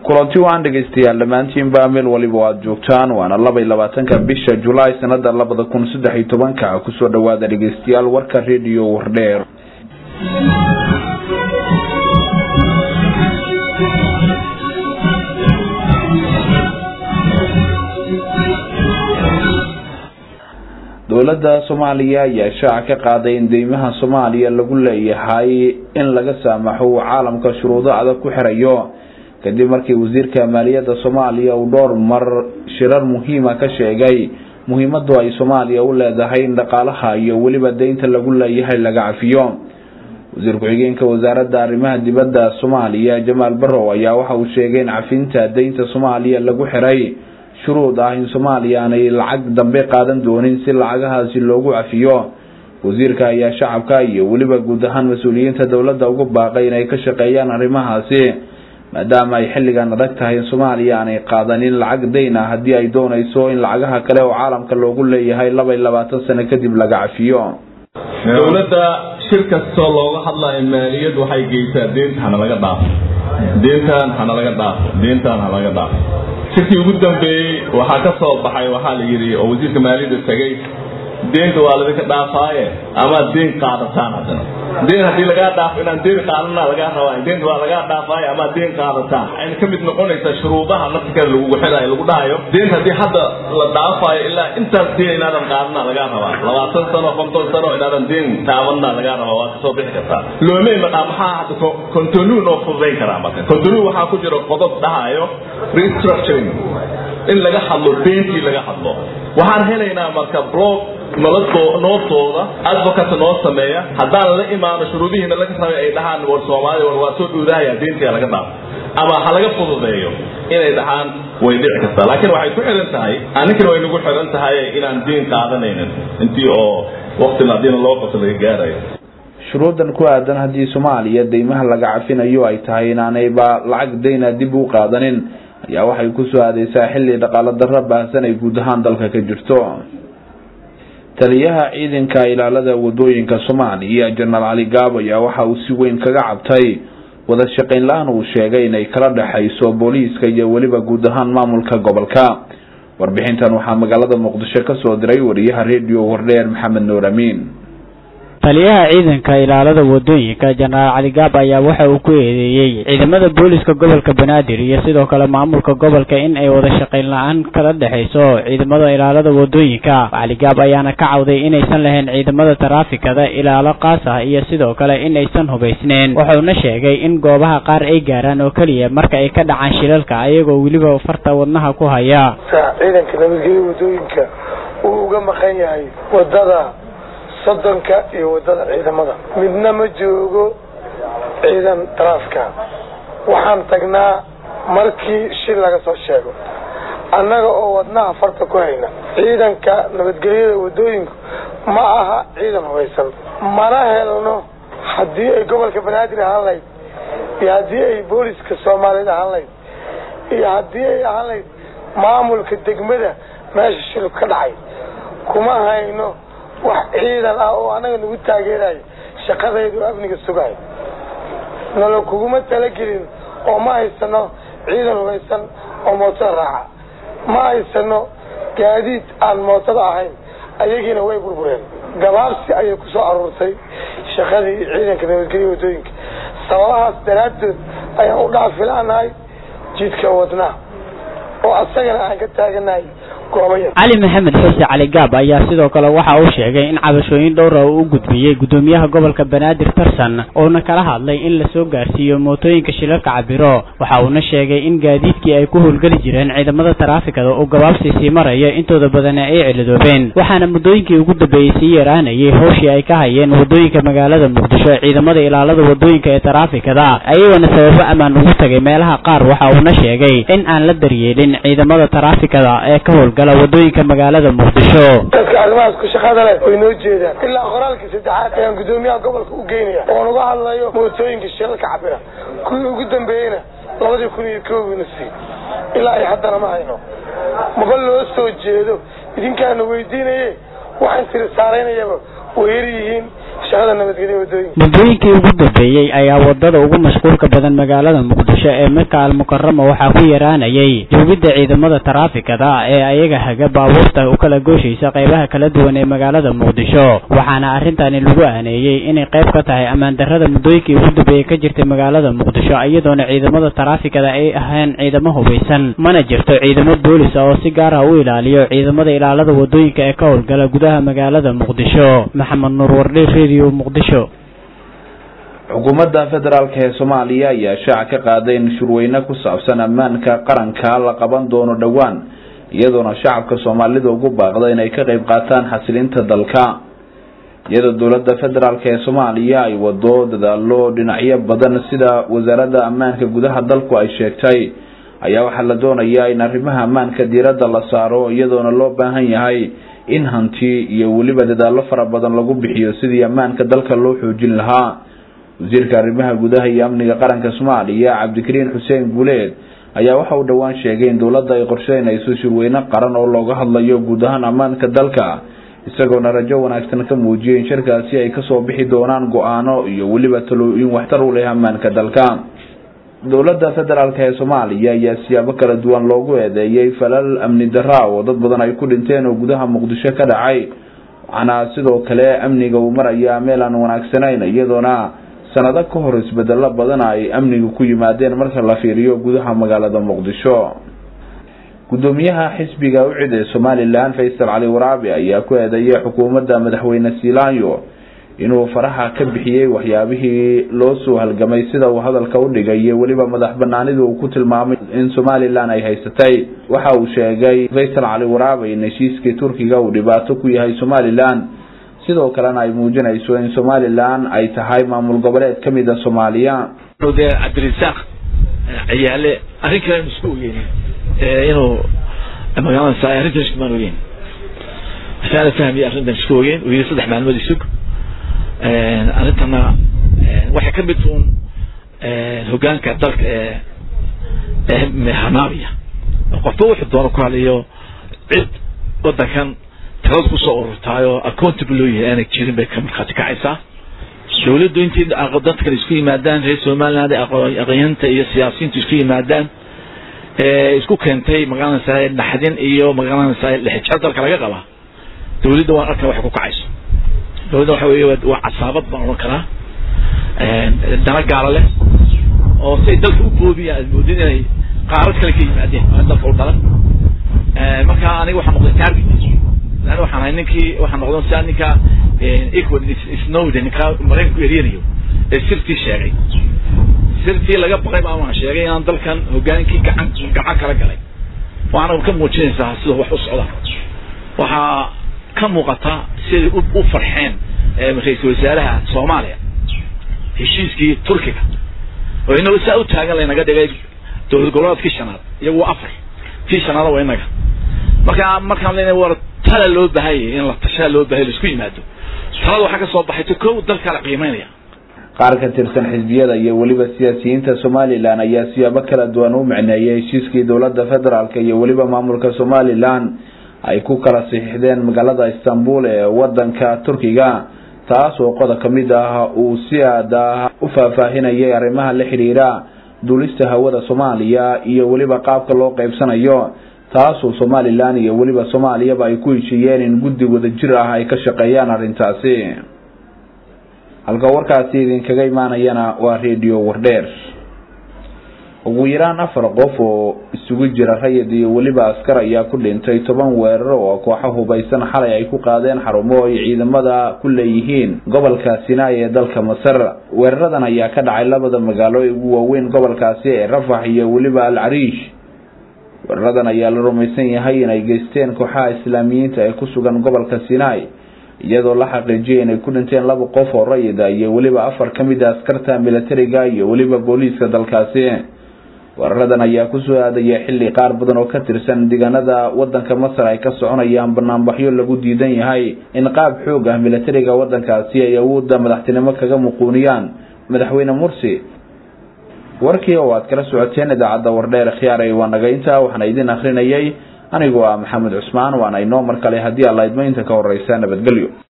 kulanti waan dhegaystayaal dhammaantiinba meel waliba o aada joogtaan waana laba iyo labaatanka bisha julaay sanada labada kun saddex iyo tobanka kusoo dhawaada dhegaystayaal warka rediyo wardheer dowladda soomaaliya ayaa shaaca ka qaaday in deymaha soomaaliya lagu leeyahay in laga saamaxo uu caalamka shuruudo adag ku xirayo kadib markii wasiirka maaliyadda soomaaliya uu dhowr mar shirar muhiima ka sheegay muhiimadu ay soomaaliya u leedahay in dhaqaalaha iyo weliba deynta lagu leeyahay laga cafiyo wasiir ku-xigeenka wasaaradda arrimaha dibadda soomaaliya jamaal barrow ayaa waxa uu sheegay in cafinta deynta soomaaliya lagu xiray shuruud ah in soomaaliya aanay lacag dambe qaadan doonin si lacagahaasi loogu cafiyo wasiirka ayaa shacabka iyo weliba guud ahaan mas-uuliyiinta dowladda ugu baaqay inay ka shaqeeyaan arrimahaasi maadaama ay xilligan adag tahay in soomaaliya aanay qaadanin lacag dayn ah haddii ay doonayso in lacagaha kale oo caalamka loogu leeyahay laba iyo labaatan sano kadib laga cafiyo dowladda shir kastoo looga hadlayo maaliyad waxay geysaa deenta hana laga dhaafo deentan hana laga dhaafo deentan hana laga dhaafo shirkii ugu dambeeyey waxaa ka soo baxay waxaa la yidhi oo wasiirka maaliyadda tegay deenta waa ladinka dhaafaaye amaad deen qaadataan haddana deen haddii lagaa dhaafo inaan deen qaadana lagaa rabaa deenta waa lagaa dhaafaaye amaad deen qaadataan waxayna ka mid noqonaysaa shuruudaha nafsikeeda lagugu xidhayo lagu dhahayo deenta haddii hadda la dhaafaayo ilaa intaas deen inaadan qaadana lagaa rabaa labaatan sano konton sano inaadan deen taabanna lagaa rabaa waa kasoo bixi kartaa loomey maqaa maxaa hadda contonu noo fududayn karaa marka contonu waxaa ku jira qodob dhahayo restructuring in laga hadlo deentii laga hadlo waxaan helaynaa marka blog nootooda advocate noo sameeya haddaan la imaano shuruudihiina laga rabay ay dhahaan war soomaaliya war waa soo dhuudahaya deentii laga dhaafo ama ha laga fududeeyo inay dhahaan way dhici kartaa laakiin waxay ku xihan tahay aninkana way nagu xihan tahay inaan deen qaadanaynin intii oo waktina haddiina loo qabto laga gaarayo shuruudan ku aadan haddii soomaaliya deymaha laga cafinayo ay tahay inaanayba lacag dayna dib u qaadanin ayaa waxay kusoo aadeysaa xilli dhaqaalo darro baahsan ay guud ahaan dalka ka jirto taliyaha ciidanka ilaalada wadooyinka soomaaliya jenaraal cali gaab ayaa waxa uu si weyn kaga cabtay wada shaqayn la-aan uu sheegay inay kala dhexayso booliiska iyo weliba guud ahaan maamulka gobolka warbixintan waxaa magaalada muqdisho kasoo diray wariyaha rediyo wardheer maxamed nuur amiin taliyaha ciidanka ilaalada wadooyinka jenaraal cali gaab ayaa waxa uu ku eedeeyey ciidamada booliska gobolka banaadir iyo sidoo kale maamulka gobolka in ay wada shaqayn la-aan kala dhexayso ciidamada ilaalada wadooyinka cali gaab ayaana ka cawday inaysan lahayn ciidamada taraafikada ilaalo qaas ah iyo sidoo kale in aysan hubaysneyn wuxuuna sheegay in goobaha qaar ay gaaraan oo keliya marka ay ka dhacaan shilalka ayagoo weliba farta wadnaha ku haya ciidanka nabadgelya wadooyinka uu uga maqan yahay wadada soddonka iyo waddada ciidamada midna ma joogo ciidan taraafika waxaan tagnaa markii shil laga soo sheego annaga oo wadnaha farta ku hayna ciidanka nabadgelyada waddooyinku ma aha ciidan hubaysan mana helno haddii ay gobolka banaadir ahaan lahayd iyo haddii ay booliska soomaaliyeed ahaan lahayd iyo haddii ay ahaan lahayd maamulka degmada meesha shilku ka dhacay kuma hayno wax ciidan ah oo annaga nagu taageerayo shaqadayda oo amniga sugayo nalo kuguma talagelin oo ma haysano ciidan hubaysan oo mootada raaca ma haysano gaadiid aan mootada ahayn ayagiina way burbureen gabaabsi ayay ku soo aruurtay shaqadii ciidanka nabadgelya waddooyinka sababahaas daraaddood ayaan u dhaafilaanahay jidka wadnaha oo asagana aan ka taaganahay cali maxamed xuse cali gaab ayaa sidoo kale waxa uu sheegay in cabashooyin dhowra uu u gudbiyey gudoomiyaha gobolka banaadir tarsan uuna kala hadlay in lasoo gaarsiiyo mootooyinka shilalka cabiro waxa uuna sheegay in gaadiidkii ay ku howlgeli jireen ciidamada taraafikada uu gabaabsi sii marayo intooda badana ay celidoobeen waxaana muddooyinkii ugu dambeeyey sii yaraanayay howshii ay ka hayeen wadooyinka magaalada muqdisho ciidamada ilaalada wadooyinka ee taraafikada ayagoona sababo ammaan ugu tagay meelaha qaar waxa uuna sheegay in aan la daryeelin ciidamada taraafikada ee ka howlgala wadooyinka magaalada muqdisho dadka arrimahaas ku shaqada leh way noo jeedaan ilaa qoraalkii saddexaad ayaan gudoomiyaha gobolka u geynaya oon uga hadlayo mootooyinka shilalka cabira kuwii ugu dambeeyeyna labadii kun iyo koobina sii ilaa ay haddana ma hayno maba loo soo jeedo idinkaana weydiinaye waxaan tiri saaraynayaba way yar yihiin shaqada nabadgelya wadooyinka muddooyinkii ugu dambeeyey dambeeyey ayaa wadada ugu mashquulka badan magaalada muqdisho ee maka almukarama waxaa ku yaraanayay joogidda ciidamada taraafikada ee ayaga haga baabuurta u kala gooshaysa qaybaha kala duwan ee magaalada muqdisho waxaana arrintani lagu aaneeyey inay qayb ka tahay ammaan darrada muddooyinkii ugu dambeeyey ka jirtay magaalada muqdisho iyadoona ciidamada taraafikada ay ahayn ciidamo hubaysan mana jirto ciidamo boolis ah oo si gaar ah u ilaaliyo ciidamada ilaalada wadooyinka ee ka howlgala gudaha magaalada muqdisho maxamed nuur wardhe radio muqdisho xukuumadda federaalk ee soomaaliya ayaa shaac ka qaaday in shurweyne ku saabsan ammaanka qaranka la qaban doono dhowaan iyadoona shacabka soomaalida ugu baaqda inay ka qayb qaataan xasilinta dalka iyadoo dowladda federaalk ee soomaaliya ay wado dadaalo dhinacyo badan sida wasaaradda ammaanka gudaha dalku ay sheegtay ayaa waxaa la doonayaa in arrimaha ammaanka diiradda la saaro iyadoona loo baahan yahay in hanti iyo weliba dadaallo fara badan lagu bixiyo sidii ammaanka dalka loo xoojin lahaa wasiirka arrimaha gudaha iyo amniga qaranka soomaaliya cabdikariin xuseen guuleed ayaa waxa uu dhowaan sheegay in dowladda ay qorsheynayso shirweyne qaran oo looga hadlayo guud ahaan ammaanka dalka isagoona rajo wanaagsan ka muujiyay in shirkaasi ay kasoo bixi doonaan go-aano iyo weliba talooyin waxtar u leh ammaanka dalka dowladda federaalk ee soomaaliya ayaa siyaabo kala duwan loogu eedeeyey falal amni darra oo dad badan ay ku dhinteen oo gudaha muqdisho ka dhacay waxaana sidoo kale amniga uu marayaa meel aan wanaagsanayn iyadoona sanado ka hor isbedelo badan ay amniga ku yimaadeen marka la fiiriyo gudaha magaalada muqdisho gudoomiyaha xisbiga ucid ee somalilan faysal cali waraabi ayaa ku eedeeyay xukuumadda madaxweyne siilaanyo inuu faraha ka bixiyey waxyaabihii loo soo halgamay sida uu hadalka u dhigay iyo weliba madax banaanida uu ku tilmaamay in somalilan ay haysatay waxa uu sheegay faysal cali waraabi in heshiiskii turkiga uu dhibaato ku yahay somalilan sidoo kalena ay muujinayso in somalilan ay tahay maamul goboleed ka mid a soomaaliya cabdirasaaq ciyaale arrin kale aynu isku ogeyn inuu magaalada sa arrintan iskumaan ogeyn waxyaala fahmiya arrintan isku ogeyn uu yiri saddex maalmood isug arrintana waxay ka mid uun hogaanka dalka ee ee hanaabiya qofba wuxuu doono ku halayo cid wadankan talada kusoo ururtaayoo accountable loo yahay aanay jirin bay ka markhaati kacaysaa dowladdu intii dadkan isku yimaadaan reer somaliland aqoonyanta iyo siyaasiyiintu isku yimaadaan isku keentay magaranaysaa naxdin iyo magaranaysaa lixijir dalka laga qabaa dowladda waan arkaa waxay ku kacayso dowladda waxa weeye waa casaabad baan odhan karaa dana gaala leh oo say dalka u boobiyaan aad moodin inay qaarad kale ka yimaadeen aan dalka u dhalan marka aniga waxaa noqday target lan waxaan ahay ninkii waxaa noqdan sia ninka equal snowden ninka maraykanku eryanayo ee sirtii sheegay sirtii laga baqay baa waan sheegay inaan dalkan hogaankii gacan gacan kala galay waxaana ka muujinaysaa sida wax u socda waxaa ka muuqata siday u farxeen ra-iisul wasaaraha soomaaliya heshiiskii turkiga oo inagu saa u taagan laynaga dhigay dowlad goboleedkii shanaad iyagu waa afar kii shanaada waa inaga marka markaan lena war tala loo baahanyay in la tashaa loo bahay laisku yimaado talada waxaa ka soo baxayto kow dalkaa la qiimeynaya qaar ka tirsan xisbiyada iyo weliba siyaasiyiinta somalilan ayaa siyaabo kala duwan u micneeyay heshiiskii dowladda federaalk iyo weliba maamulka somalilan ay ku kala saxiixdeen magaalada istanbul ee wadanka turkiga taas oo qodob ka mid ah uu si aad ah u faahfaahinayay arrimaha la xidhiira duulista hawada soomaaliya iyo weliba qaabka loo qeybsanayo taasoo somalilan iyo weliba soomaaliyaba ay ku heshiiyeen in guddi wada jir ah ay ka shaqeeyaan arrintaasi halka warkaasi idinkaga imaanayana waa radio wardheer ugu yaraan afar qof oo isugu jira rayid iyo weliba askar ayaa ku dhintay toban weerar oo kooxo hubaysan xalay ay ku qaadeen xarumo ay ciidamada ku leeyihiin gobolka sinai ee dalka masar weeraradan ayaa ka dhacay labada magaalo ee ugu waaweyn gobolkaasi ee rafax iyo weliba al cariish weeraradan ayaa la rumaysan yahay inay geysteen kooxaha islaamiyiinta ee ku sugan gobolka sinai iyadoo la xaqiijiyay inay ku dhinteen laba qof oo rayida iyo weliba afar ka mid a askarta militariga iyo weliba booliiska dalkaasi weeraradan ayaa kusoo aadaya xilli qaar badan oo ka tirsan deegaanada wadanka masar ay ka soconayaan banaanbaxyo lagu diidan yahay in qaab xoog ah militariga wadankaasi ay awoodda madaxtinimo kaga muquuniyaan madaxweyne mursi warkii oo aad kala socoteen idaacadda wardheer khiyaaray waa naga intaa waxaana idin akrinayay anigoo ah maxamed cusmaan waana inoo mar kale haddii alla idmaynta ka horeysa nabadgelyo